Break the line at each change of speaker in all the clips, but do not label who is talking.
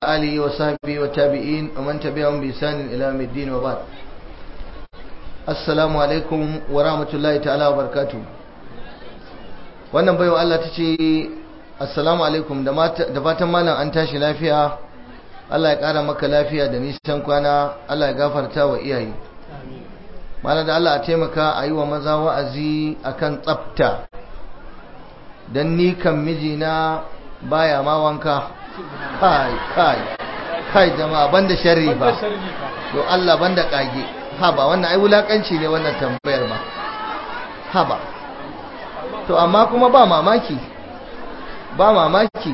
آله وصحبه والتابعين ومن تبعهم بإحسان إلى يوم الدين وبعد السلام عليكم ورحمة الله تعالى وبركاته wannan baiwa Allah ta ce assalamu alaikum da fatan malam an tashi lafiya Allah ya ƙara maka lafiya da nisan kwana Allah ya gafarta wa iyaye malam da Allah a taimaka a yi wa maza wa'azi akan tsafta don ni kan mijina baya ma wanka kai kai kai jama'a banda sharri ba to Allah banda kage ha ba wannan ai wulakanci ne wannan tambayar ba ha ba to amma kuma ba mamaki ba mamaki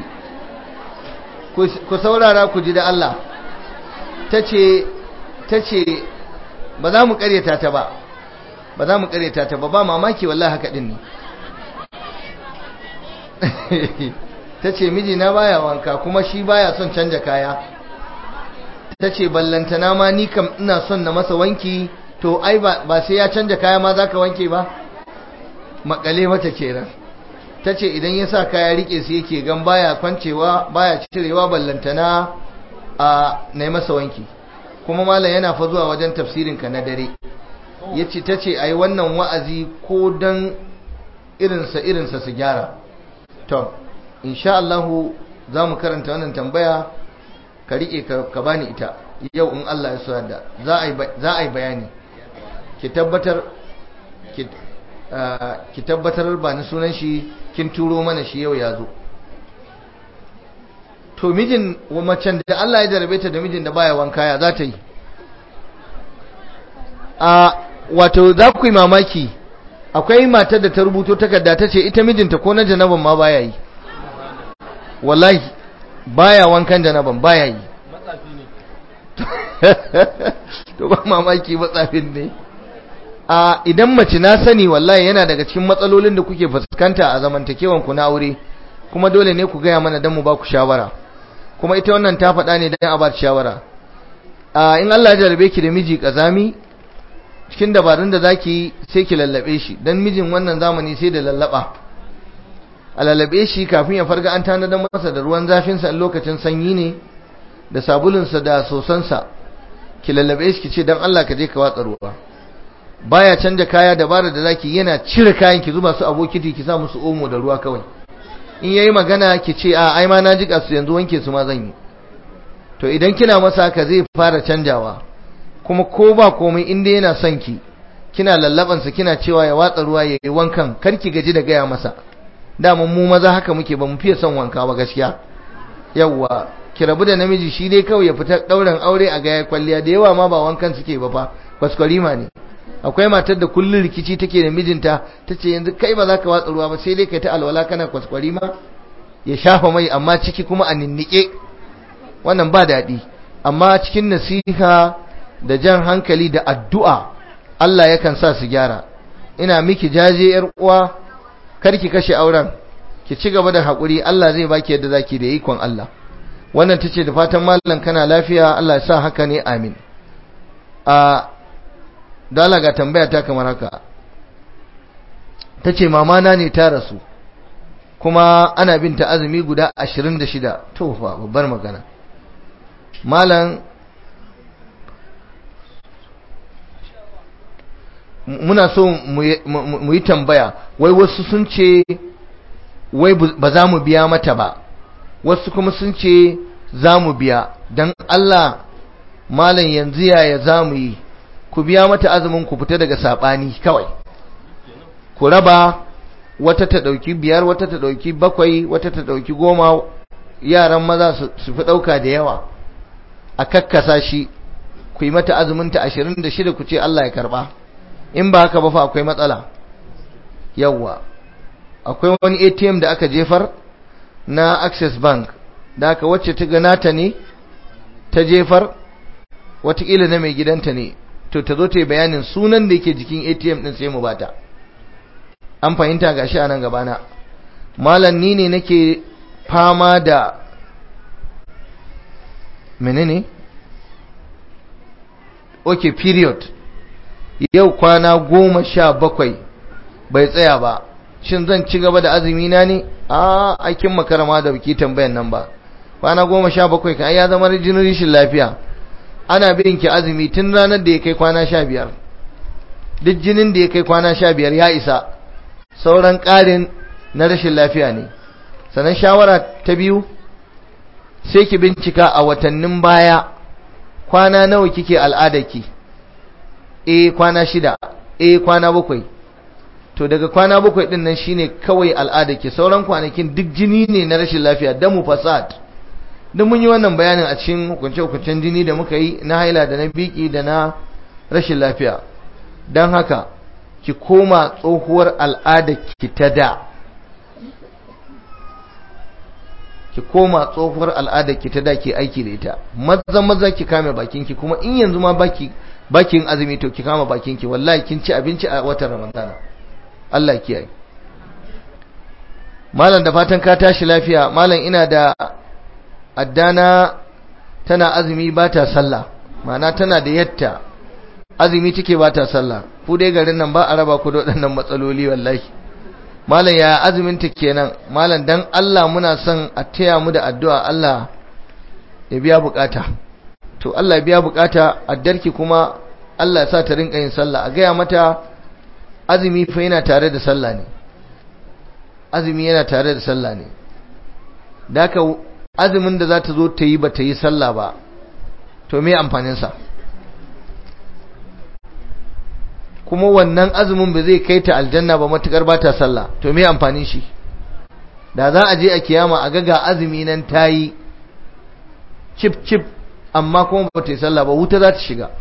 ku saurara ku ji da Allah tace tace ba za mu karyata ta ba ba za mu karyata ta ba ba mamaki wallahi haka din ne ta ce mijina baya wanka kuma shi baya son canja kaya ta ce ballantana ma ni kam ina son na masa wanki to ai ba sai ya canja kaya ma za ka wanke ba makale mata kenan ta ce idan ya sa kaya rike su yake gan baya kwancewa baya cirewa ballantana a na masa wanki kuma malam yana fa zuwa wajen tafsirinka na dare ya ce ta ce ai wannan wa'azi ko don irinsa irinsa su gyara to insha Allah za mu karanta wannan tambaya ka rike ka bani ita yau in Allah ya so yadda za a yi bayani ki tabbatar ki tabbatar ba ni sunan shi kin turo mana shi yau ya zo to mijin macen da Allah ya jarabe ta da mijin da baya wanka ya za ta yi a wato za ku yi mamaki akwai matar da ta rubuto takarda ta ce ita mijinta ko na janaban ma baya yi wallahi baya wankan janaban baya yi to ba mamaki matsafin ne a idan mace na sani wallahi yana daga cikin matsalolin da kuke fuskanta a zamantakewan ku na aure kuma dole ne ku gaya mana dan mu ba ku shawara kuma ita wannan ta faɗa ne dan a ba shawara a in Allah ya jarabe ki da miji kazami cikin dabarun da zaki sai ki lallabe shi dan mijin wannan zamani sai da lallaba a lallabe shi kafin ya farga an tanadar masa da ruwan zafinsa lokacin sanyi ne da sabulunsa da sosansa ki lallabe shi ki ce don Allah ka je ka watsa ruwa baya canja kaya dabara da zaki yana cire kayan ki zuba su a bokiti ki sa musu omo da ruwa kawai in yayi magana ki ce a ai ma na jika su yanzu wanke su ma zan yi to idan kina masa haka zai fara canjawa kuma ko ba komai in dai yana son ki kina lallabansa kina cewa ya watsa ruwa ya yi wankan kar ki gaji da gaya masa daman mu maza haka muke ba mu fiye son wanka ba gaskiya yawwa ki rabu da namiji shi dai kawai ya fita ɗaurin aure a gaya kwalliya da yawa ma ba wankan suke ba fa kwaskwarima ne akwai matar da kullun rikici take da mijinta tace yanzu kai ba za ka watsa ruwa ba sai dai kai ta alwala kana kwaskwarima ya shafa mai amma ciki kuma a ninnike wannan ba daɗi amma cikin nasiha da jan hankali da addu'a Allah yakan sa su gyara ina miki jaje yar uwa karki kashe auren ki ci gaba da haƙuri Allah zai baki yadda zaki da ikon Allah wannan tace da fatan mallan kana lafiya Allah ya sa haka ne amin a dala ga tambaya ta kamar haka tace mama na ne ta rasu kuma ana binta azumi guda 26 to fa babbar magana mallan muna so mu yi tambaya wai wasu sun ce wai ba za mu biya mata ba wasu kuma sun ce za mu biya don Allah malam yanzu yaya za mu yi ku biya mata azumin ku fita daga saɓani kawai ku raba wata ta ɗauki biyar wata ta ɗauki bakwai wata ta ɗauki goma yaran maza su fi ɗauka da yawa a kakkasa shi ku yi mata azuminta ashirin da shida ku ce Allah ya karɓa in ba haka ba fa akwai matsala yawwa akwai wani ATM da aka jefar na Access Bank da aka wacce ta ganata ne ta jefar watakila na mai gidanta ne to ta zo ta yi bayanin sunan da yake jikin ATM din sai mu bata an fahimta gashi a nan gabana malam ni ne nake fama da menene okay period yau kwana goma sha bakwai bai tsaya ba shin zan ci gaba da azumi na ne a aikin makarama da biki tambayan nan ba kwana goma sha bakwai kan ya zama jinin rishin lafiya ana bin ki azumi tun ranar da ya kai kwana sha biyar duk jinin da ya kai kwana sha biyar ya isa sauran ƙarin na rashin lafiya ne sannan shawara ta biyu sai ki bincika a watannin baya kwana nawa kike al'adarki eh kwana shida eh kwana bakwai to daga kwana bakwai din nan shine kawai al'adarki sauran kwanakin duk jini ne na rashin lafiya damu fasad duk mun yi wannan bayanin a cikin hukunce-hukuncen jini da muka yi na haila da na biki da na rashin lafiya don haka ki koma tsohuwar al'adarki ta da ki koma tsohuwar al'adarki ta da ke aiki da ita maza maza ki kame bakinki kuma in yanzu ma baki bakin azumi to ki kama bakinki wallahi kin ci abinci a watan ramadana Allah kiyaye malam da fatan ka tashi lafiya malam ina da addana tana azumi ba ta sallah ma'ana tana da yatta azumi take ba ta sallah ku dai garin nan ba a raba ku da waɗannan matsaloli wallahi malam ya azumin ta kenan malam dan Allah muna son a taya mu da addu'a Allah ya biya bukata to Allah ya biya bukata addarki kuma Allah ya sa ta rinka yin sallah a gaya mata azumi fa yana tare da sallah ne azumi yana tare da sallah ne da haka azumin da za ta zo ta yi ba ta yi sallah ba to me amfaninsa kuma wannan azumin ba zai kai ta aljanna ba matukar ba ta sallah to me amfanin shi da za a je a kiyama a ga ga azumi nan ta yi cip cip amma kuma ba ta yi sallah ba wuta za ta shiga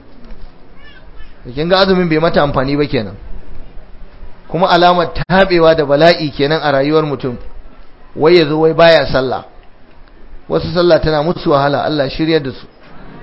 kin ga azumin bai mata amfani ba kenan kuma alamar tabewa da bala'i kenan a rayuwar mutum wai yazo wai baya sallah wasu sallah tana musu wahala Allah shiryar da su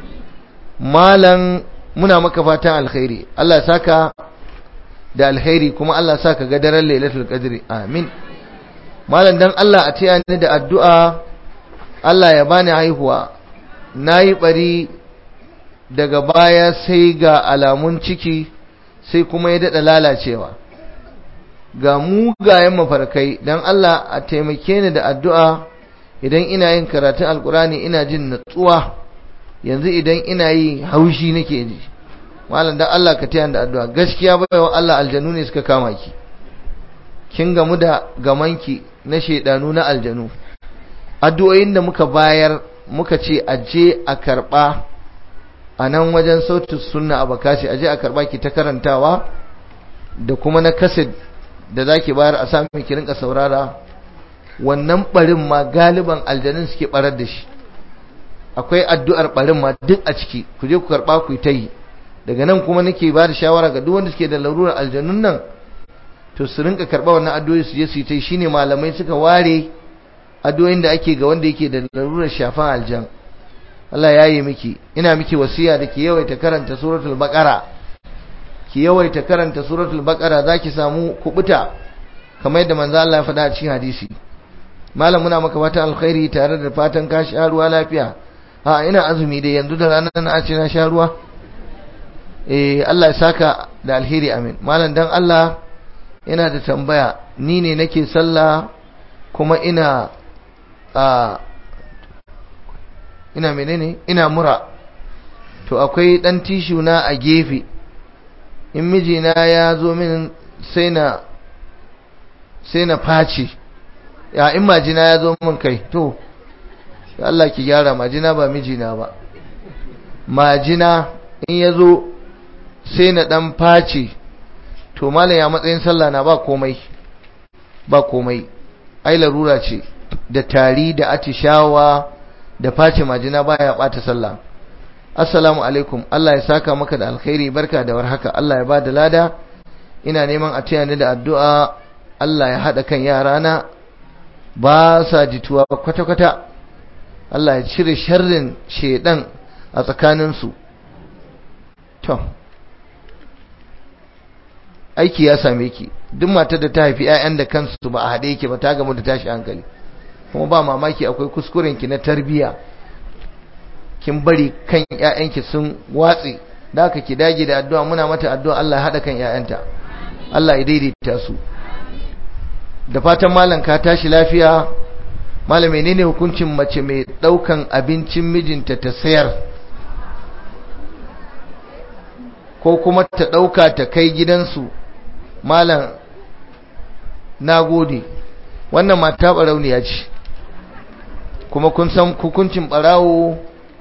malan muna maka fatan alkhairi Allah ya saka da alkhairi kuma Allah ya saka ga daren lailatul qadri amin malan dan Allah a taya ni da addu'a Allah ya bani haihuwa nayi bari daga baya sai ga alamun ciki sai kuma ya dada lalacewa ga mugayen mafarkai dan Allah a taimake ni da addu'a idan ina yin karatun alkurani ina jin natsuwa yanzu idan ina yi haushi nake ji malam dan Allah ka tayar da addu'a gaskiya baiwa Allah aljanu ne suka kama ki kin gamu da gamanki na shedanu na aljanu addu'o'in da muka bayar muka ce aje a karba a nan wajen sautin sunna a bakasi aje a karba ki ta karantawa da kuma na kasid da zaki bayar a sami ki rinka saurara wannan barin ma galiban aljanun suke barar da shi akwai addu'ar barin ma duk a ciki ku je ku karba ku ta yi daga nan kuma nake ba da shawara ga duk wanda suke da larurar aljanun nan to su rinka karba wannan addu'o'i su je su yi ta shine malamai suka ware addu'o'in da ake ga wanda yake da larurar shafan aljan Allah ya yi miki ina miki wasiya da ki yawaita karanta suratul baqara ki yawaita karanta suratul baqara zaki samu kubuta kamar yadda manzo Allah ya faɗa a cikin hadisi malam muna maka fatan alkhairi tare da fatan ka sha ruwa lafiya a ina azumi da yanzu da ranar na ce na sha ruwa eh Allah ya saka da alheri amin malam dan Allah ina da tambaya ni ne nake sallah kuma ina a ina menene ina mura to akwai dan tishu na a gefe in mijina ya zo min sai na sai na face ya in majina ya zo min kai to Allah ki gyara majina ba mijina ba majina in ya zo sai na dan face to malam ya matsayin sallah na ba komai ba komai ai larura ce da tari da atishawa da face majina baya bata sallah assalamu alaikum Allah ya saka maka da alkhairi barka da warhaka Allah ya bada lada ina neman a taya ni da addu'a Allah ya hada kan yarana ba sa jituwa kwata-kwata Allah ya cire sharrin shedan a tsakaninsu to aiki ya same ki duk matar da ta haifi 'ya'yan da kansu ba a haɗe yake ba ta gamu da tashi hankali kuma ba mamaki akwai kuskuren ki na tarbiya kin bari kan 'ya'yanki sun watse da haka ki dage da addu'a muna mata addu'a Allah ya haɗa kan 'ya'yanta Allah ya daidaita su da fatan malam ka tashi lafiya malam menene hukuncin mace mai daukan abincin mijinta ta sayar ko kuma ta dauka ta kai gidansu malam nagode wannan mata barauniya ce kuma kun san hukuncin barawo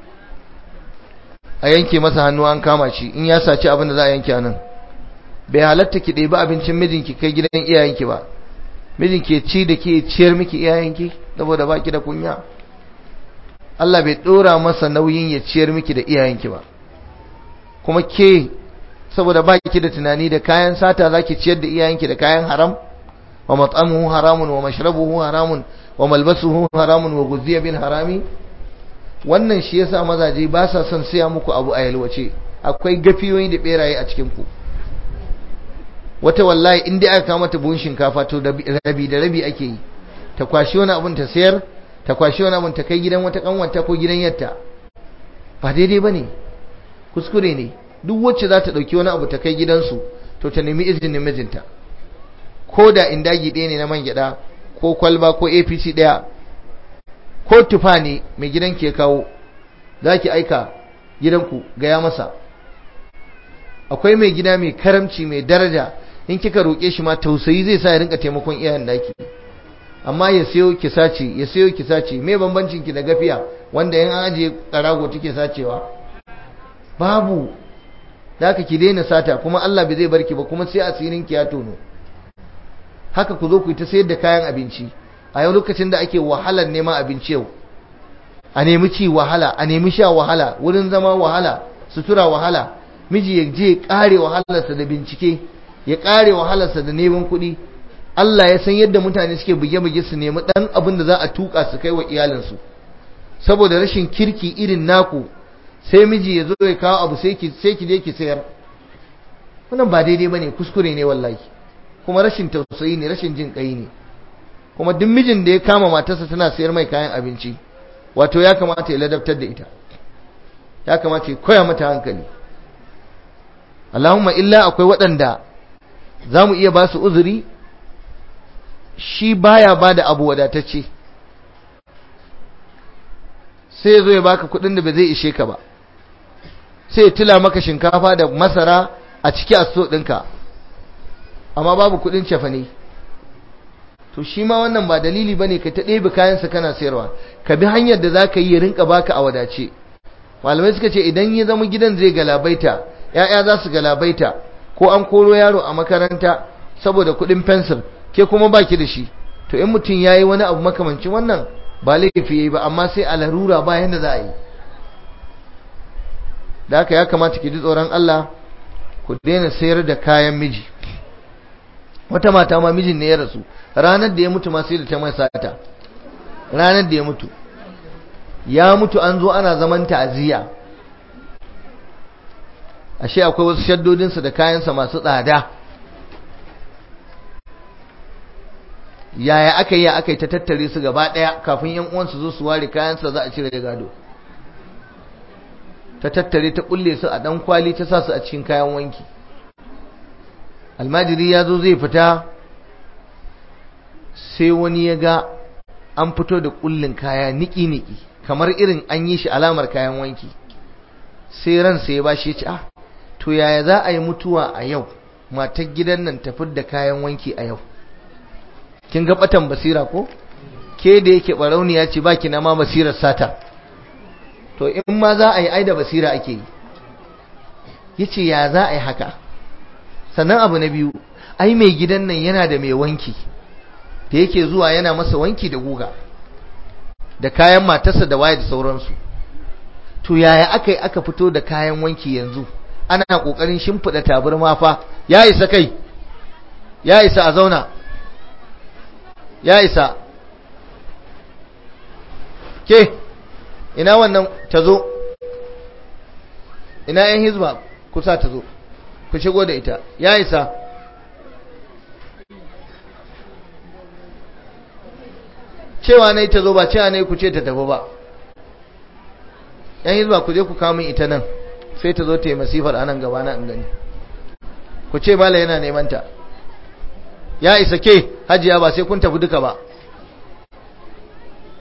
a yanke masa hannu an kama shi in ya saci abin da za a yanke nan bai halatta ki ɗebi abincin mijinki kai gidan iyayenki ba mijinki ci da ke ciyar miki iyayenki saboda baki da kunya Allah bai ɗora masa nauyin ya ciyar miki da iyayenki ba kuma ke saboda baki da tunani da kayan sata zaki ciyar da iyayenki da kayan haram wa mat'amuhu haramun wa mashrabuhu haramun wa malbasuhu haramun wa guziya bil harami wannan shi yasa mazaje ba sa son siya muku abu a yalwace akwai gafiyoyi da beraye a cikin ku wata wallahi in dai aka kama ta buhun shinkafa to rabi da rabi ake yi ta kwashi wani abun ta sayar ta kwashi wani abun ta kai gidan wata kanwanta ko gidan yatta ba daidai bane kuskure ne duk wacce za ta dauki wani abu ta kai gidansu to ta nemi izinin mijinta ko da indagi ɗaya ne na man gyaɗa ko kwalba ko apc ɗaya ko tufa ne mai gidan ke kawo za ki aika gidanku gaya masa akwai mai gida mai karamci mai daraja in kika roƙe shi ma tausayi zai sa ya rinka taimakon iyayen daki amma ya sayo ki sace ya sayo ki sace me bambancin ki da gafiya wanda in an aje karago take sacewa babu da haka ki daina sata kuma Allah bai zai barki ba kuma sai asirin ki ya tono haka ku zo ku yi ta sayar da kayan abinci a yau lokacin da ake wahalar neman abinci yau a nemi ci wahala a nemi sha wahala wurin zama wahala sutura wahala miji ya je kare wahalarsa da bincike ya kare wahalarsa da neman kuɗi Allah ya san yadda mutane suke buge-buge su nemi ɗan abin da za a tuka su kai wa iyalinsu saboda rashin kirki irin naku sai miji ya zo ya kawo abu sai ki sai ki je ki sayar wannan ba daidai bane kuskure ne wallahi kuma rashin tausayi ne rashin jin kai ne kuma duk mijin da ya kama matarsa tana sayar mai kayan abinci wato ya kamata ya ladabtar da ita ya kamata ya koya mata hankali Allahumma illa akwai waɗanda za mu iya ba su uzuri shi baya ba da abu wadatacce sai ya zo ya baka kuɗin da ba zai ishe ka ba sai ya tila maka shinkafa da masara a ciki a so ɗinka amma babu kuɗin cefane to shi ma wannan ba dalili bane ka ta ɗebe kayansa kana sayarwa ka bi hanyar da za ka yi ya rinka baka a wadace malamai suka ce idan ya zama gidan zai galabaita ya'ya za su galabaita ko an koro yaro a makaranta saboda kuɗin fensir ke kuma baki da shi to in mutum ya yi wani abu makamancin wannan ba laifi ya yi ba amma sai a larura ba yadda za a yi da haka ya kamata ki ji tsoron Allah ku daina sayar da kayan miji wata mata ma mijin ne ya rasu ranar da ya mutu ma sai da ta mai sata ranar da ya mutu ya mutu an zo ana zaman ta'aziyya ashe akwai wasu shaddodinsa da kayansa masu tsada yaya aka yi aka yi ta tattare su gaba ɗaya kafin yan uwansu zo su ware kayansa za a cire gado ta tattare ta kulle su a dan kwali ta sa su a cikin kayan wanki almajiri ya zo zai fita sai wani ya ga an fito da kullin kaya niki-niki kamar irin an yi shi alamar kayan wanki sai ransa ya bashi ya ce ah to yaya za a yi mutuwa a yau matar gidan nan tafi da kayan wanki a yau kin ga batan basira ko ke da yake barauniya ce baki na ma basirar sata to in ma za a yi ai da basira ake yi yace ya za a yi haka sannan abu na biyu ai mai gidan nan yana da mai wanki da yake zuwa yana masa wanki da guga da kayan matarsa da waye da sauransu to yaya aka yi aka fito da kayan wanki yanzu ana kokarin shimfiɗa tabarma fa ya isa kai ya isa a zauna ya isa ke ina wannan ta zo ina yan hizba kusa ta zo ku shigo da ita ya isa cewa na ta zo ba cewa na ku ce ta tafi ba yan hizba ku je ku kamun ita nan sai ta zo ta yi masifar anan gaba na in gani ku ce mala yana neman ta ya isa ke hajiya ba sai kun tafi duka ba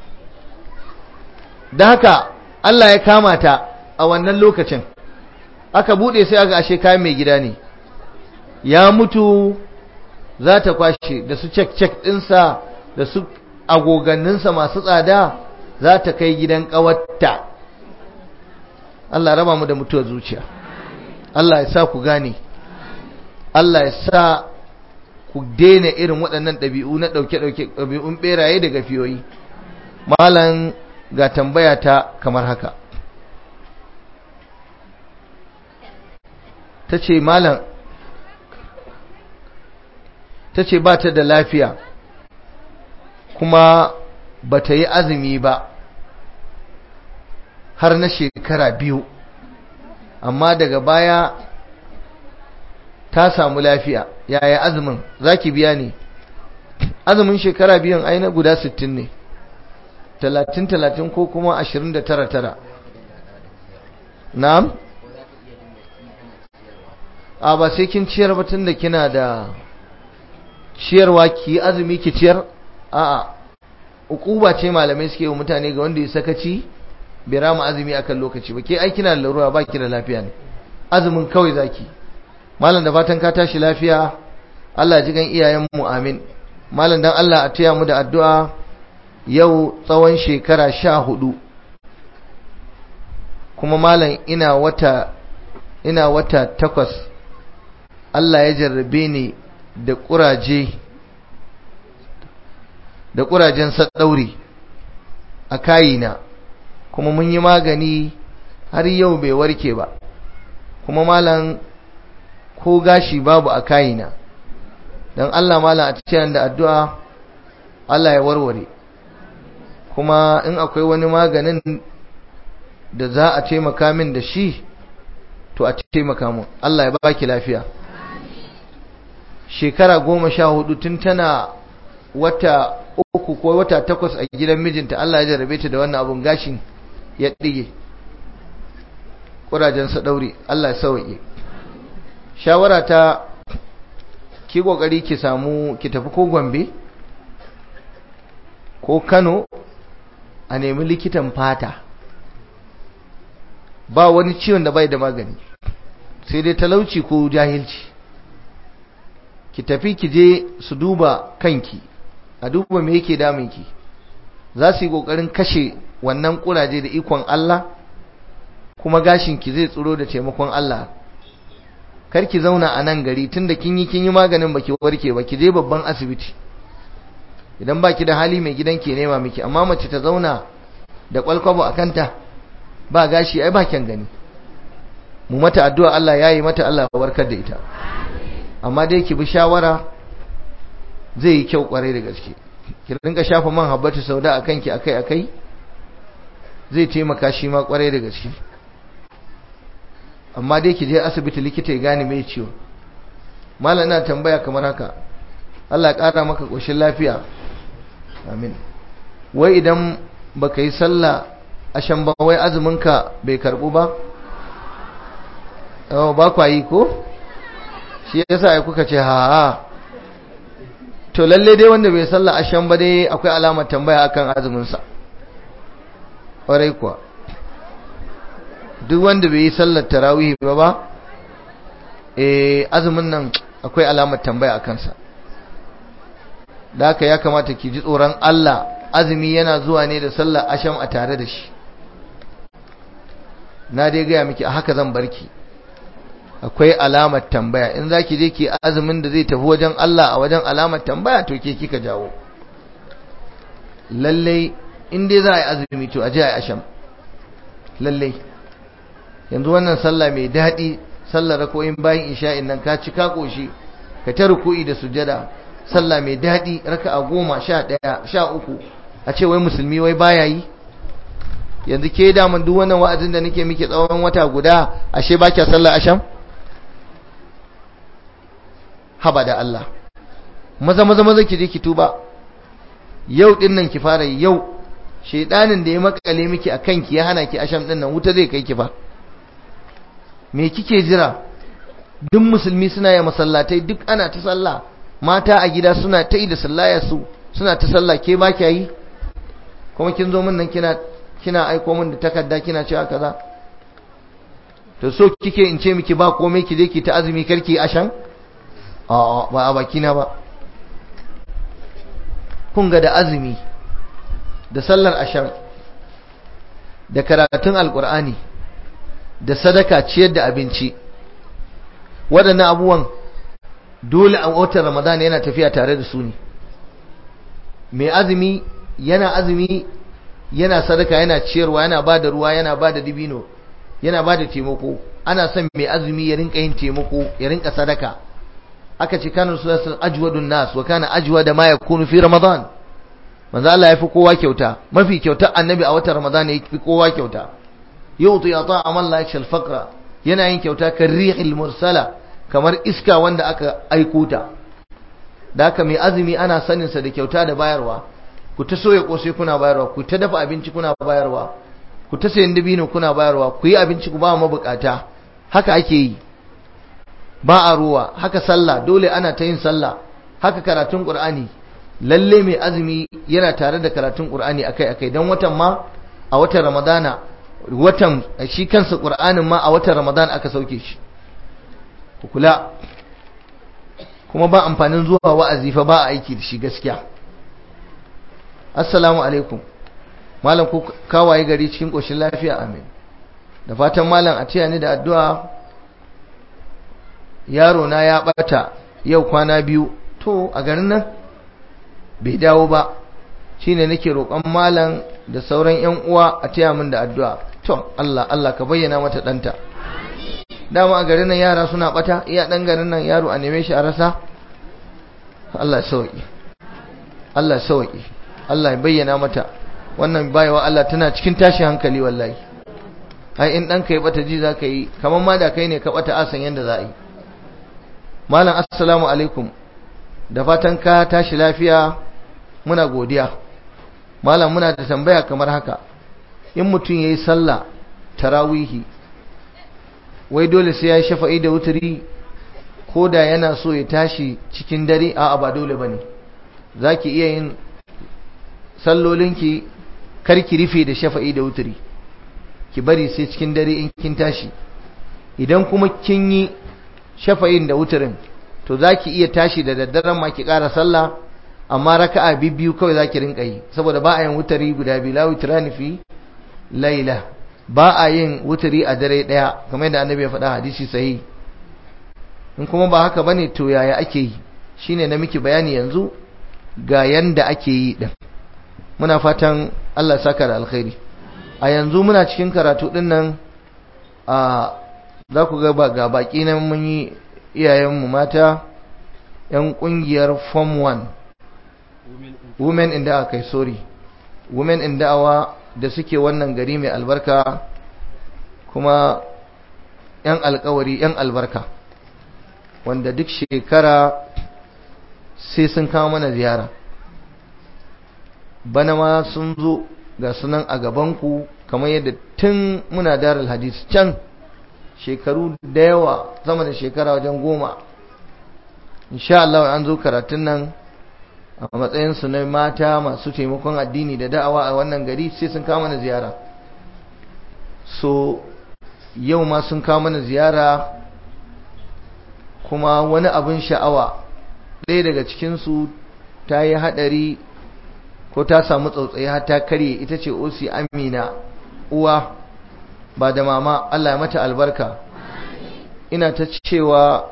da haka Allah ya kama ta a wannan lokacin aka bude sai aka ashe kayan mai gida ne ya mutu za ta kwashe da su cek-cek ɗinsa da su agoganninsa masu tsada za ta kai gidan ƙawarta Allah raba mu da mutuwar zuciya Allah ya sa ku gane Allah ya sa ku daina irin waɗannan ɗabi'u na ɗauke-ɗauke ɗabi'un ɓeraye da gafiyoyi malam ga tambaya ta kamar haka ta ce malam ta ce ba ta da lafiya kuma ba ta yi azumi ba har na shekara biyu amma daga baya ta samu lafiya yaya azumin za ki biya ne azumin shekara biyun aina guda sittin ne talatin talatin ko kuma ashirin da tara tara na'am a ba sai kin ciyar ba tun da kina da ciyarwa ki azumi ki ciyar a'a ukuba ce malamai suke wa mutane ga wanda ya sakaci bai rama azumi akan lokaci ba ke ai kina da larura ba ki da lafiya ne azumin kawai zaki malam da fatan ka tashi lafiya Allah ji gan iyayen mu amin malam dan Allah a taya mu da addu'a yau tsawon shekara sha hudu kuma malam ina wata ina wata takwas Allah ya jarrabe ni da ƙuraje da ƙurajen saddauri a kayina kuma mun yi magani har yau bai warke ba kuma malam ko gashi babu a kayina don Allah malam a cikin da addu'a Allah ya warware kuma in akwai wani maganin da za a taimaka min da shi to a taimaka mun Allah ya baki lafiya shekara goma sha hudu tun tana wata uku ko wata takwas a gidan mijinta Allah ya jarabe ta da wannan abun gashin ya ɗige ƙurajen ɗauri Allah ya sauƙi shawara ta ki ƙoƙari ki samu ki tafi ko gombe ko kano a nemi likitan fata ba wani ciwon da bai da magani sai dai talauci ko jahilci ki tafi ki je su duba kanki a duba me yake damunki za su yi kokarin kashe wannan kuraje da ikon Allah kuma gashinki zai tsiro da taimakon Allah kar ki zauna a nan gari tunda kin yi kin yi maganin baki warke ba ki je babban asibiti idan baki da hali mai gidan ke nema miki amma mace ta zauna da kwalkwabo a kanta ba gashi ai ba kyan gani mu mata addu'a Allah yayi mata Allah ya warkar da ita amma dai ki bi shawara zai yi kyau kwarai da gaske ki rinka shafa man habbatu sauda akan ki akai akai zai taimaka shi ma kwarai da gaske amma dai ki je asibiti likita ya gane mai ciwo mallam ina tambaya kamar haka Allah ya kara maka koshin lafiya amin wai idan baka yi sallah ashan ba wai azumin ka bai karbu ba oh ba kwa yi ko shi yasa ai kuka ce ha ha to lalle dai wanda bai sallah ashan ba dai akwai alamar tambaya akan azumin sa ƙwarai kuwa duk wanda bai yi sallar tarawih ba ba eh azumin nan akwai alamar tambaya akan sa da haka ya kamata ki ji tsoron Allah azumi yana zuwa ne da sallar asham a tare da shi na dai gaya miki a haka zan barki akwai alamar tambaya in za ki je ki azumin da zai tafi wajen Allah a wajen alamar tambaya to ke kika jawo lallai in dai za a yi azumi to a je a yi asham lallai yanzu wannan sallah mai daɗi sallar rakoyin bayan isha'in nan ka ci ka koshi ka ta ruku'i da sujada sallah mai daɗi raka a goma sha ɗaya sha uku a ce wai musulmi wai baya yi yanzu ke daman duk wannan wa'azin da nake miki tsawon wata guda ashe ba kya sallah asham haba da Allah maza maza maza ki je ki tuba yau din nan ki fara yau shedanin da ya makale miki akan ki ya hana ki asham din nan wuta zai kai ki fa me kike jira duk musulmi suna yi masallatai duk ana ta sallah mata a gida suna ta yi da sallaya su suna ta sallah ke ba kya yi kuma kin zo min nan kina kina aiko min da takarda kina cewa kaza to so kike in ce miki ba komai ki je ki ta azumi karki ashan a ba a bakina ba kun ga da azumi da sallar ashan da karatun alkur'ani da sadaka ciyar da abinci waɗannan abubuwan dole a watan ramadan yana tafiya tare da su ne mai azumi yana azumi yana sadaka yana ciyarwa yana ba da ruwa yana ba da dibino yana ba da taimako ana son mai azumi ya rinka yin taimako ya rinka sadaka aka ce kanu sulasun ajwadun nas wa kana ajwa da ma yakunu fi ramadan manzo Allah ya fi kowa kyauta mafi kyauta annabi a watan ramadan ya fi kowa kyauta yuti ata amal la yakshal faqra yana yin kyauta kan rihil mursala kamar iska wanda aka aiko ta da haka mai azumi ana sanin sa da kyauta da bayarwa ku ta soya kosai kuna bayarwa ku ta dafa abinci kuna bayarwa ku ta sayan dabino kuna bayarwa ku yi abinci ku ba mabukata haka ake yi ba a ruwa haka sallah dole ana ta yin sallah haka karatun qur'ani lalle mai azumi yana tare da karatun qur'ani akai akai dan watan ma a watan ramadana watan shi kansa qur'anin ma a watan ramadan aka sauke shi ku kula kuma ba amfanin zuwa wa'azi fa ba a aiki da shi gaskiya assalamu alaikum malam ku kawaye gari cikin koshin lafiya amin da fatan malam a tiya ni da addu'a yaro na ya bata yau kwana biyu to a garin nan bai dawo ba shine nake roƙon malam da sauran ƴan uwa a tiya min da addu'a to Allah Allah ka bayyana mata danta dama a garin nan yara suna bata iya dan garin nan yaro a neme shi a rasa Allah sauki Allah sauki Allah ya bayyana mata wannan bayawa Allah tana cikin tashi hankali wallahi ai in ɗanka ya bata ji za ka yi kamar ma da kai ne ka bata asan yadda za a yi malam assalamu alaikum da fatan ka tashi lafiya muna godiya malam muna da tambaya kamar haka in mutum ya yi sallah tarawihi wai dole sai ya yi shafa'i da wuturi ko da yana so ya tashi cikin dare a'a ba dole ba ne za ki iya yin sallolinki karki rufe da shafa'i da wuturi ki bari sai cikin dare in kin tashi idan kuma kin yi shafa'in da wuturin to za ki iya tashi da daddaren ma ki ƙara sallah amma raka'a biyu kawai za ki rinka yi saboda ba a yin wutari guda biyu la wutrani fi laila ba a yin wutari a dare ɗaya kamar yadda annabi ya faɗa hadisi sahihi in kuma ba haka bane to yaya ake yi shine na miki bayani yanzu ga yanda ake yi din muna fatan Allah ya saka da alkhairi a yanzu muna cikin karatu din nan a za ku ga ga baki nan mun yi iyayenmu mata yan kungiyar form 1 women in da'awa kai sorry women in da'awa da suke wannan gari mai albarka kuma yan alkawari yan albarka wanda duk shekara sai sun kawo mana ziyara bana ma sun zo ga sunan a gabanku kamar yadda tun muna darar hadis can shekaru da yawa sama da shekara wajen goma insha Allah an zo karatun nan a matsayinsu na mata masu taimakon addini da da'awa a wannan gari sai sun kawo mana ziyara so yau ma sun kawo mana ziyara kuma wani abin sha'awa ɗaya daga cikinsu ta yi haɗari ko ta samu tsautsayi har ta karye ita ce osi amina uwa ba da mama Allah ya mata albarka ina ta cewa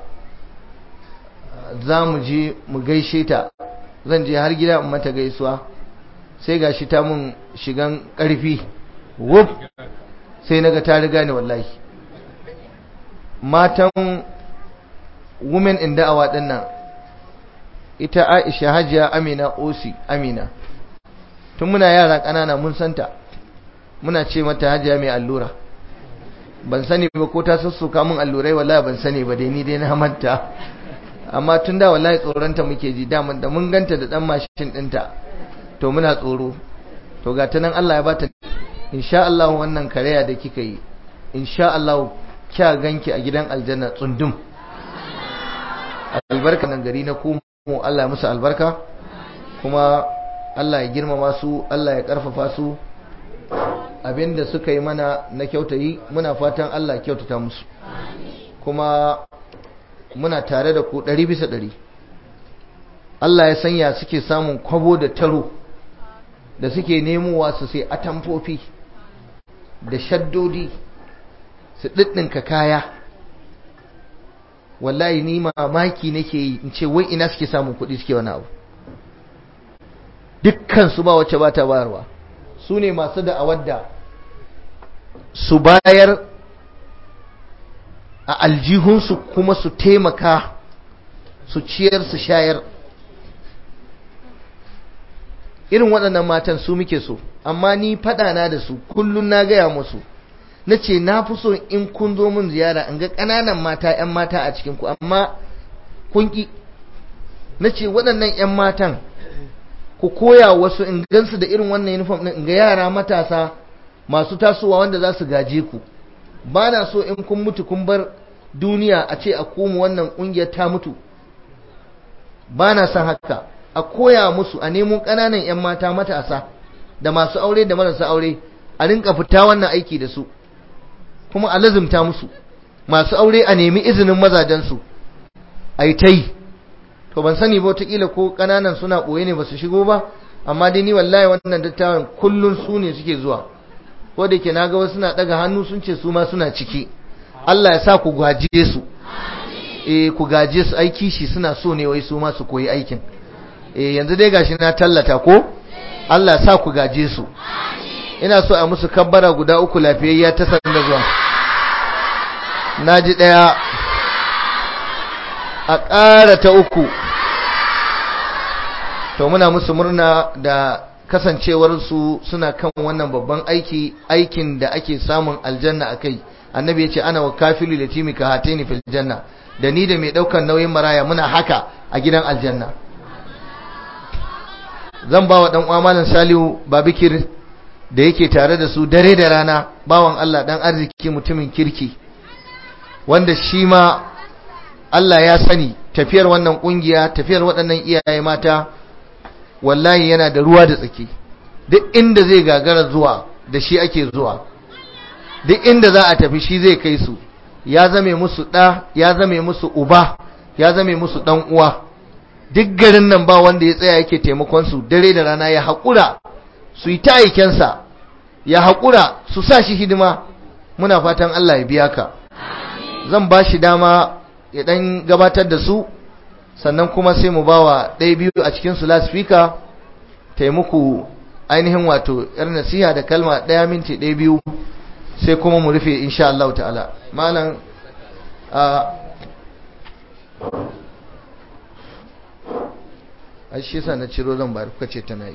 za mu je mu gaishe ta zan je har gida in mata gaisuwa sai gashi ta mun shigan ƙarfi wuf sai naga ta riga ni wallahi matan women in da'awa din nan ita Aisha Hajiya Amina Osi Amina tun muna yara ƙanana mun santa muna ce mata Hajiya mai allura ban sani ba ko ta sussuka mun allurai wallahi ban sani ba dai ni dai na manta amma tun da wallahi tsoronta muke ji da da mun ganta da dan mashin dinta to muna tsoro to ga ta nan Allah ya bata insha Allah wannan kareya da kika yi insha Allah kya ganki a gidan aljanna tsundum albarka nan gari na kuma Allah ya musu albarka kuma Allah ya girmama su Allah ya karfafa su abinda suka yi mana na kyautayi muna fatan Allah kyautata musu kuma muna tare da ku ɗari bisa ɗari Allah ya sanya suke samun kwabo da taro da suke nemowa su sai atamfofi da shaddodi su ɗiɗɗinka kaya wallahi ni mamaki nake yi in ce wai ina suke samun kuɗi suke wani abu dukkan su ba wacce ba ta bayarwa su ne masu da'awar da su bayar a aljihunsu kuma su taimaka su ciyar su shayar irin waɗannan matan su muke so amma ni faɗana da su kullum na gaya musu na ce na fi so in kun zo min ziyara in ga ƙananan mata 'yan mata a cikinku amma kun ƙi na ce waɗannan 'yan matan ku koya wasu in gansu da irin wannan uniform ɗin in ga yara matasa masu tasowa wanda za su gaje ku ba na so in kun mutu kun bar duniya a ce a komu wannan ƙungiyar ta mutu ba na son haka a koya musu a nemo ƙananan 'yan mata matasa da masu aure da marasa aure a rinka fita wannan aiki da su kuma a lazumta musu masu aure a nemi izinin mazajensu a yi ta yi to ban sani ba wataƙila ko ƙananan suna ɓoye ne ba su shigo ba amma dai ni wallahi wannan dattawan kullum su ne suke zuwa ko da ke naga wasu suna ɗaga hannu sun ce su ma suna ciki Allah ya sa ku gaje su eh ku gaje su aiki shi suna so ne wai su ma su koyi aikin eh yanzu dai gashi na tallata ko Allah ya sa ku gaje su ina so a musu kabbara guda uku lafiyayya ta sanda zuwa naji daya a ƙara ta uku to muna musu murna da kasancewar su suna kan wannan babban aiki aikin da ake samun aljanna akai annabi ya ce ana wa kafilu da timika hataini fil janna da ni da mai daukan nauyin maraya muna haka a gidan aljanna zan ba wa dan uwa malam Salihu Babikir da yake tare da su dare da rana bawan Allah dan arziki mutumin kirki wanda shi ma Allah ya sani tafiyar wannan kungiya tafiyar waɗannan iyaye mata wallahi yana da ruwa da tsaki duk inda zai gagara zuwa da shi ake zuwa duk inda za a tafi shi zai kai su ya zame musu ɗa ya zame musu uba ya zame musu ɗan uwa duk garin nan ba wanda ya tsaya yake taimakon su dare da rana ya haƙura su yi ta aikensa ya haƙura su sa shi hidima muna fatan Allah ya biya ka zan ba shi dama ya ɗan gabatar da su sannan kuma sai mu bawa ɗaya biyu a cikin su lasfika taimuku ainihin wato yar nasiha da kalma ɗaya minti ɗaya biyu sai kuma mu rufe insha Allah ta'ala malam a ai shi yasa na ciro zan bayar kuka ce tana yi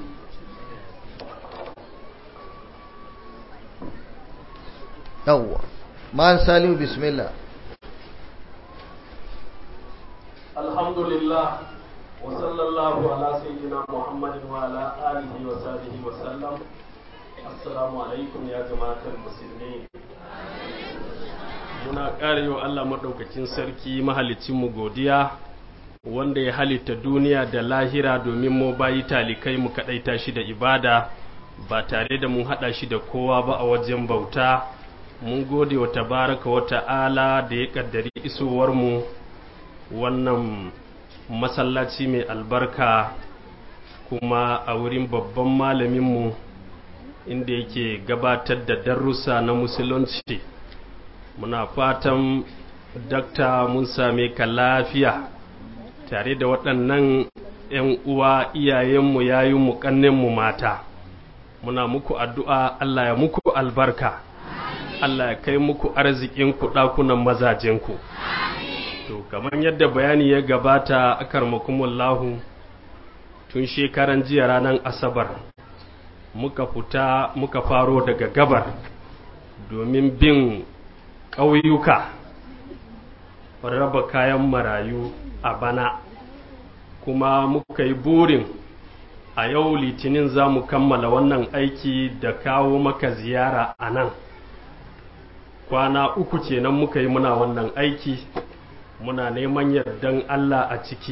yawwa malam salihu bismillah
alhamdulillah wa sallallahu ala sayyidina muhammadin wa ala alihi wa sahbihi wa sallam assalamu alaikum ya jama'atul musulmi muna ƙara yi wa Allah maɗaukakin sarki mahalicinmu godiya wanda ya halitta duniya da lahira domin mu bayi talikai mu kaɗaita shi da ibada ba tare da mun haɗa shi da kowa ba a wajen bauta mun gode wa tabaraka wa ta'ala da ya ƙaddari isowarmu wannan masallaci mai albarka kuma a wurin babban malaminmu inda yake gabatar da darussa na musulunci muna fatan dakta mun same ka lafiya tare da waɗannan 'yan uwa iyayenmu yayinmu ƙannenmu mata muna muku addu'a Allah ya muku albarka Allah ya kai muku arzikinku ɗakunan mazajenku to kamar yadda bayani ya gabata akarmakumullahu tun shekaran jiya ranar asabar muka fita muka faro daga gabar domin bin ƙauyuka raba kayan marayu a bana kuma muka yi burin a yau litinin za mu kammala wannan aiki da kawo maka ziyara a nan kwana uku kenan muka yi muna wannan aiki muna neman yardan Allah a ciki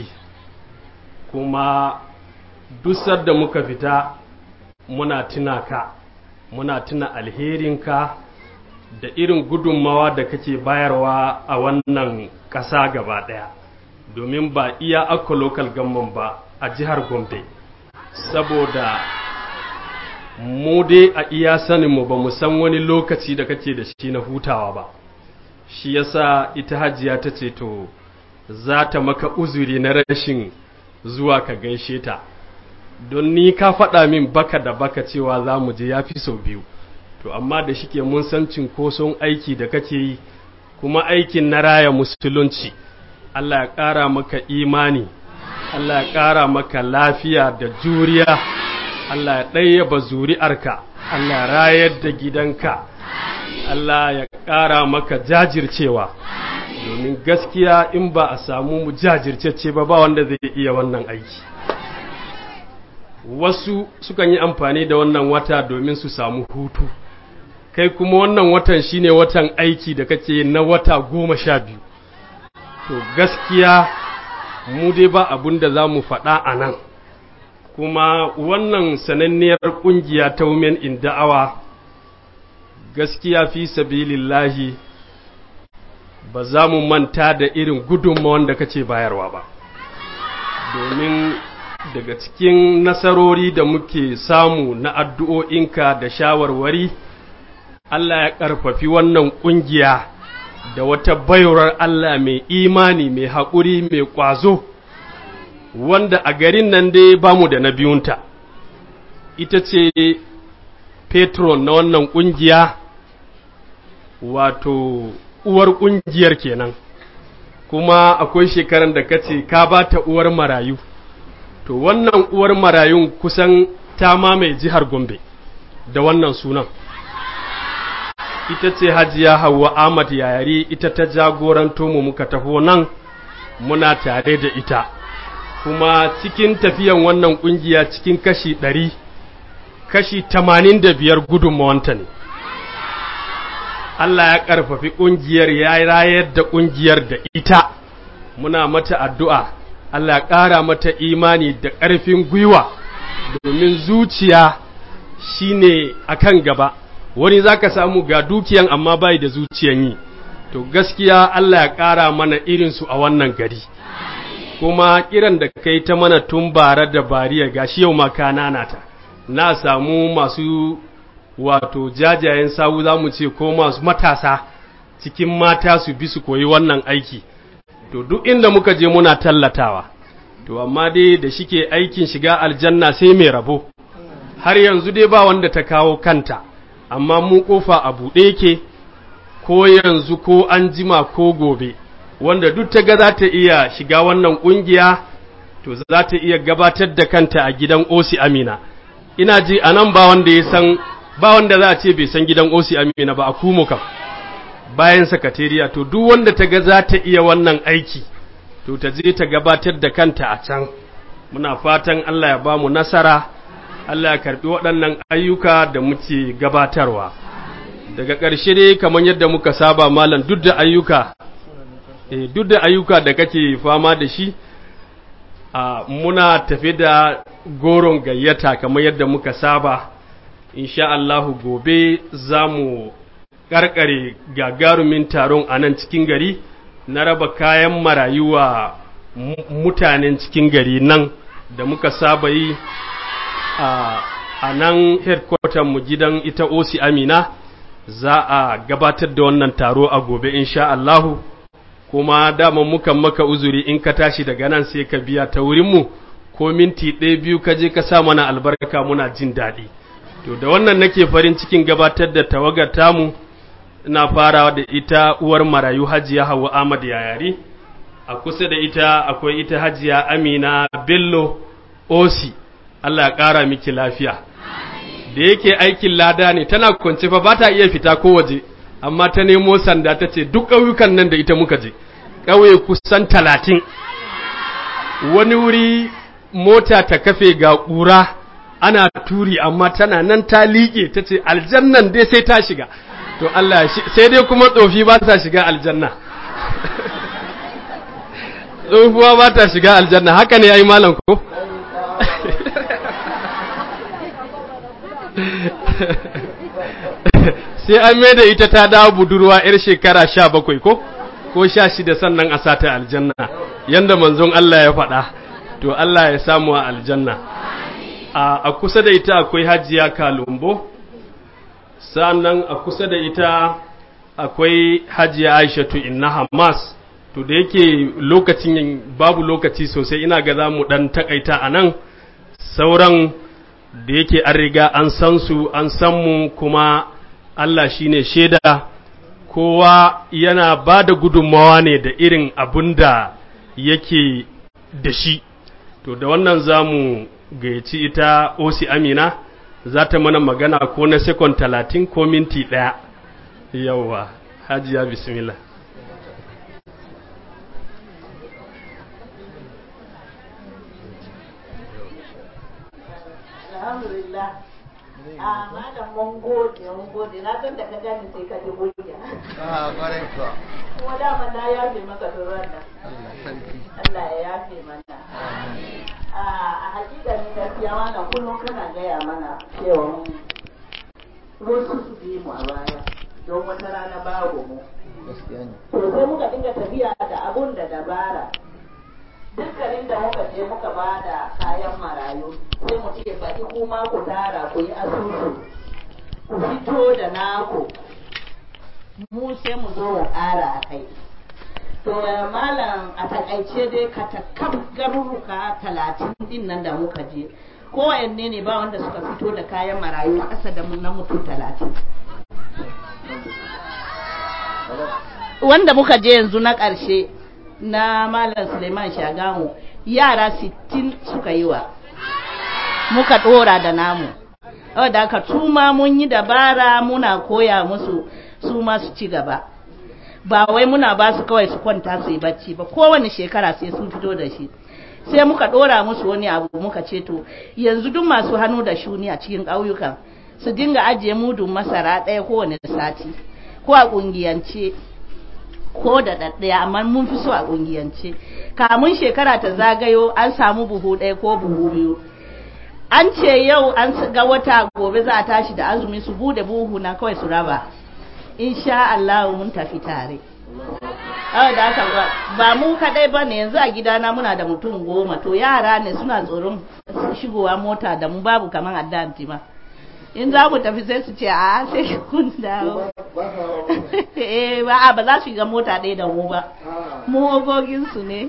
kuma dusar da muka fita muna tuna ka muna tuna alherinka da irin gudunmawa da kake bayarwa a wannan ƙasa gaba ɗaya domin ba iya akwa local government ba a jihar gombe saboda mu dai a iya saninmu ba mu san wani lokaci da kake da shi na hutawa ba shi yasa ita hajiya ta ce to za ta maka uzuri na rashin zuwa ka gaishe ta don ni ka faɗa min baka da baka cewa za mu je ya fi sau biyu to amma da shike mun san cinkoson aiki da kake yi kuma aikin na raya musulunci Allah ya ƙara maka imani Allah ya ƙara maka lafiya da juriya Allah ya ɗayyaba zuri'arka Allah ya rayar da gidanka Allah ya ƙara maka jajircewa domin gaskiya in ba a samu mu jajirce ba ba wanda zai iya wannan aiki wasu sukan yi amfani da wannan wata domin su samu hutu kai kuma wannan watan shine watan aiki da kake na wata goma sha biyu to gaskiya mu dai ba abun da za mu faɗa a nan kuma wannan sananniyar ƙungiya ta women in da'awa gaskiya fi sabilillahi ba za mu manta da irin gudunmawan da kace bayarwa ba domin daga cikin nasarori da muke samu na addu'o'inka da shawarwari Allah ya ƙarfafi wannan ƙungiya da wata bayurar Allah mai imani mai haƙuri mai ƙwazo wanda a garin nan dai ba mu da na biyunta ita ce patron na wannan ƙungiya wato uwar ƙungiyar kenan kuma akwai shekaran da kace ka ba ta uwar marayu to wannan uwar marayun kusan ta mamaye jihar gombe da wannan sunan ita ce hajiya Hauwa Ahmad Yayari ita ta jagoranto mu muka taho nan muna tare da ita kuma cikin tafiyan wannan kungiya cikin kashi ɗari kashi tamanin da biyar gudunmawanta ne Allah ya ƙarfafi ƙungiyar ya rayar da ƙungiyar da ita muna mata addu'a Allah ya ƙara mata imani da ƙarfin gwiwa domin zuciya shine akan gaba wani za ka samu ga dukiyan amma bai da zuciyan yi to gaskiya Allah ya ƙara mana irinsu a wannan gari kuma kiran da kai ta mana tun bara da bariya gashi yau maka nanata na samu masu wato jajayen sawu za mu ce ko masu matasa cikin mata su bi su koyi wannan aiki to duk inda muka je muna tallatawa to amma dai da shike aikin shiga aljanna sai mai rabo har yanzu dai ba wanda ta kawo kanta amma mu kofa a buɗe yake ko yanzu ko an jima ko gobe wanda duk ta ga za ta iya shiga wannan ƙungiya to za ta iya gabatar da kanta a gidan osi amina ina ji a nan ba wanda ya san ba wanda za a ce bai san gidan osi amina ba a kumo kam bayan sakatariya to duk wanda ta ga za ta iya wannan aiki to ta je ta gabatar da kanta a can muna fatan allah ya ba mu nasara Allah ya karbi waɗannan ayyuka da muke gabatarwa daga ƙarshe dai kamar yadda muka saba malam duk da ayyuka eh duk da ayyuka da kake fama da shi a muna tafi da goron gayyata kamar yadda muka saba insha Allahu gobe za mu ƙarƙare gagarumin taron a nan cikin gari na raba kayan marayuwa mutanen cikin gari nan da muka saba yi a nan headquarter mu gidan ita osi amina za a gabatar da wannan taro a gobe insha Allahu kuma dama muka maka uzuri in ka tashi daga nan sai ka biya ta wurinmu ko minti ɗaya biyu ka je ka sa mana albarka muna jin daɗi to da wannan nake farin cikin gabatar da tawagar tamu ina farawa da ita uwar marayu hajiya hawa ahmad yayari a kusa da ita akwai ita hajiya amina bello osi Allah ya ƙara miki lafiya da yake aikin lada ne tana kwance fa ba ta iya fita ko waje amma ta nemo sanda ta ce duk ƙauyukan nan da ita muka je ƙauye kusan talatin wani wuri mota ta kafe ga ƙura ana turi amma tana nan ta liƙe ta ce aljannan dai sai ta shiga to Allah sai dai kuma tsofi ba ta shiga aljanna tsohuwa ba ta shiga aljanna haka ne ya yi malam ko sai an mai da ita ta dawo budurwa 'yar shekara sha bakwai ko ko sha shida sannan a sata aljanna yanda manzon Allah ya faɗa to Allah ya samu a aljanna a kusa da ita akwai hajiya kalumbo sannan a kusa da ita akwai hajiya aishatu inna hamas to da yake lokacin babu lokaci sosai ina ga za mu ɗan takaita a nan sauran da yake an riga an san su an san mu kuma Allah shine shaida kowa yana ba da gudunmawa ne da irin abin da yake da shi to da wannan za mu gayyaci ita osi amina za ta mana magana ko na sekon talatin ko minti ɗaya yauwa hajiya bismillah
alhamdulillah a malam mun gode mun gode na san da ka gani sai ka ji goya
a ƙwarai kuwa
kuma dama na yafe maka turan nan
Allah sarki
Allah ya yafe mana a a hakika ne gaskiya wannan kullum kana gaya mana cewa wasu su bi mu a baya don wata rana babu mu
gaskiya ne
to sai muka dinga tafiya da abun da dabara dukkanin da muka je muka ba da kayan marayu sai mu ce faɗi kuma ku tara ku yi asusu ku fito da naku mu sai mu zo mu ƙara a kai to malam a takaice dai katakam garuruka talatin din nan da muka je kowanne ne ba wanda suka fito da kayan marayu ƙasa da na mutum talatin wanda muka je yanzu na ƙarshe na Malam Suleiman Shagamu yara sittin suka yi wa muka ɗora da namu da aka tuma mun yi dabara muna koya musu su ma su ci gaba ba wai muna ba su kawai su kwanta su yi bacci ba kowane shekara sai sun fito da shi sai muka ɗora musu wani abu muka ce to yanzu duk masu hannu da shuni a cikin ƙauyukan su dinga ajiye mudun masara ɗaya kowane sati ko a ƙungiyance ko da ɗaɗɗaya amma mun fi so a ƙungiyance kamun shekara ta zagayo an samu buhu ɗaya ko buhu biyu an ce yau an ga wata gobe za a tashi da azumi su bude buhu na kawai su raba insha Allah mun tafi tare Awa da haka ba mu kadai ba ne yanzu a gidana muna da mutum goma to yara ne suna tsoron shigowa mota da mu babu kamar addanti ma in za mu tafi sai su ce a sai kun dawo eh ba ba za su shiga mota ɗaya da mu ba mu ogogin su ne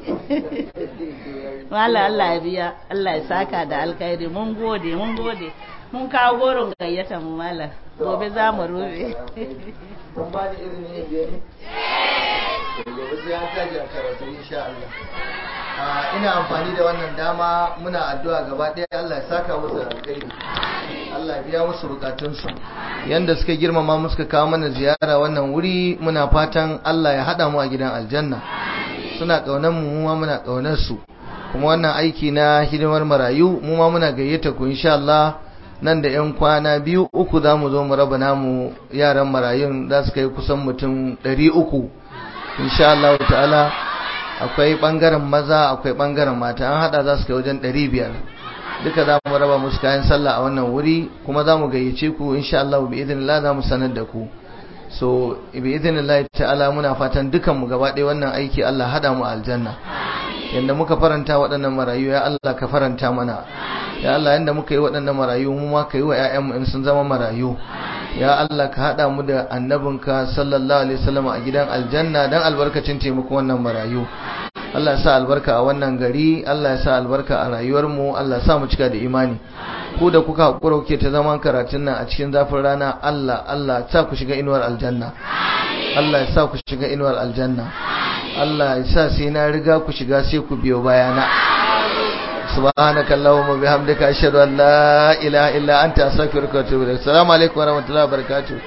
Mala Allah ya biya Allah ya saka da alkhairi mun gode mun gode mun kawo goron gayyata mu mala gobe za mu rufe
kun ba da izinin yin biyu gobe sai an taji a karatu insha Allah ina amfani da wannan dama muna addu'a gaba ɗaya Allah ya saka musu alkhairi Allah ya biya musu bukatunsu yanda suka girmama mu suka kawo mana ziyara wannan wuri muna fatan Allah ya hada mu a gidan aljanna suna kaunar mu mu ma muna kaunar su kuma wannan aiki na hidimar marayu mu ma muna gayyata ku insha Allah nan da yan kwana biyu uku za mu zo mu raba namu yaran marayun za su kai kusan mutum ɗari uku insha Allah ta'ala akwai ɓangaren maza akwai ɓangaren mata an haɗa za su kai wajen ɗari biyar duka za mu raba musu kayan sallah a wannan wuri kuma za mu gayyace ku insha Allah bi idinillah za mu sanar da ku so bi idinillah ta'ala muna fatan dukan mu gaba ɗaya wannan aiki Allah hada mu aljanna yanda muka faranta waɗannan marayu ya Allah ka faranta mana ya Allah yanda muka yi waɗannan marayu mu ma ka yi wa ƴaƴanmu in sun zama marayu ya Allah ka hada mu da annabinka sallallahu alaihi wasallam a gidan aljanna dan albarkacin taimakon wannan marayu Allah ya sa albarka a wannan gari Allah ya sa albarka a rayuwarmu Allah ya sa mu cika da imani ku da kuka hakura kuke ta zaman karatun nan a cikin zafin rana Allah Allah ya sa ku shiga inuwar aljanna Allah ya sa ku shiga inuwar aljanna Allah ya sa sai na riga ku shiga sai ku biyo bayana subhanaka allahumma bihamdika ashhadu an la ilaha illa anta astaghfiruka wa atubu ilaik assalamu alaikum wa rahmatullahi wa barakatuh